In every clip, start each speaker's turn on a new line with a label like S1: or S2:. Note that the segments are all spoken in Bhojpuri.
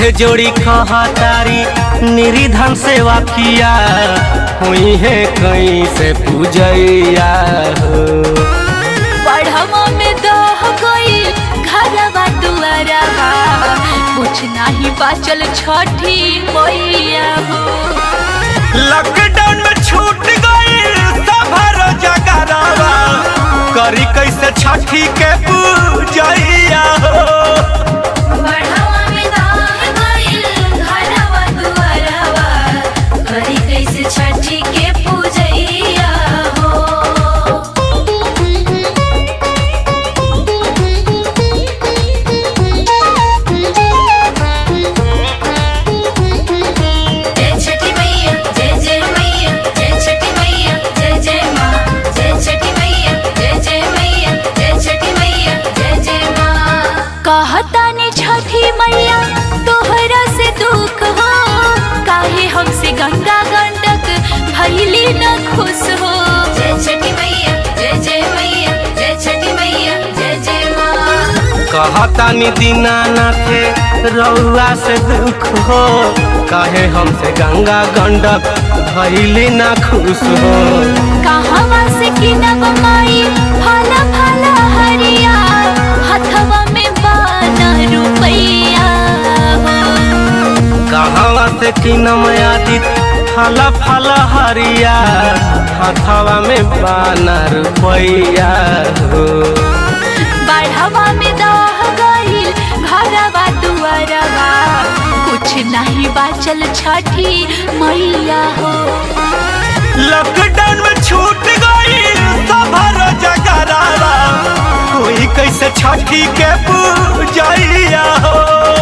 S1: हाथे जोड़ी कहतारी निरिधन सेवा किया हुई है कहीं से पूजैया हो
S2: बढ़वा में दह गई घरवा दुआरवा कुछ नाही बाचल छठी मैया हो
S1: लॉकडाउन में छूट गई सभर जगरवा करी कैसे छठी के पूजैया हो
S2: बढ़वा में दह गई घरवा दुआरवा करी कैसे छठी के पूजैया हो जय छठी मैया जय जय मैया जय छठी मैया जय जय माँ जय छठी मैया जय जय मैया जय छठी मैया जय जय माँ कहतानी छठी मैया तोहरा से दुख हो काहे हमसे गंगा गंडक भैली न खुश हो जय छठी मैया जय जय मैया जय छठी मैया जय जय माँ
S1: कहतानी दीनानाथे रउआ से दुख हो कहे हमसे गंगा गंडक भैली ना खुश हो
S2: कहवा से किनब माई फला फला हरिया हथवा में बाना रुपैया हो
S1: कहवा से किनम आदित फल फल हरिया हथवा में बाना रुपैया हो
S2: बढ़वा में दह गईल घरवा दुआरवा कुछ नहीं बाचल छठी मैया हो
S1: लॉकडाउन में छूट गई सभर जगरावा कोई कैसे छठी के पूजैया हो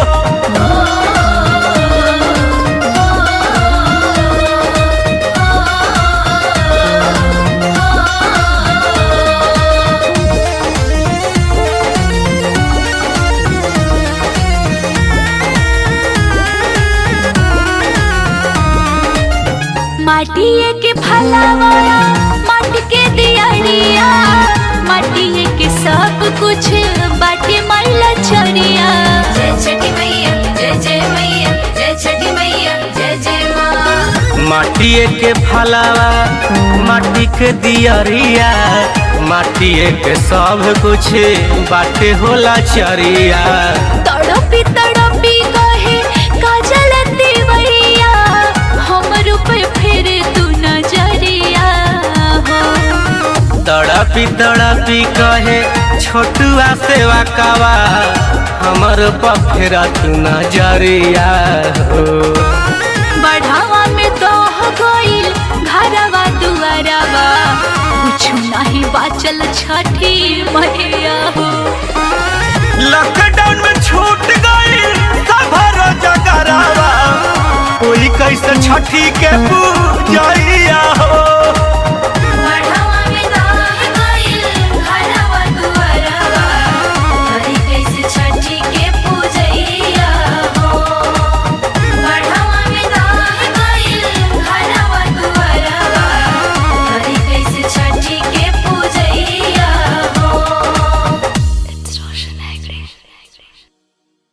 S2: माटिए के फलावा माटी के दियरिया माटिए के सब कुछ बाटे मैला चरिया जय छठी मैया जय जय मैया जय छठी मैया जय जय माँ
S1: माटिए के फलावा माटी के दियरिया माटिए के सब कुछ बाटे होला चरिया
S2: तड़पी तड़पी कहे काजल देवैया हमर ऊपर फिर तू नजरिया हो
S1: तड़पी तड़पी कहे छोटुआ सेवा कावा हमर पफेरा तू नजरिया हो
S2: बढ़ावा में दह गईल घरवा दुआरवा कुछ नहीं बाचल छठी मैया हो
S1: लॉकडाउन में छूट गई सभर जगरावा कोई कैसे छठी के पूजैया हो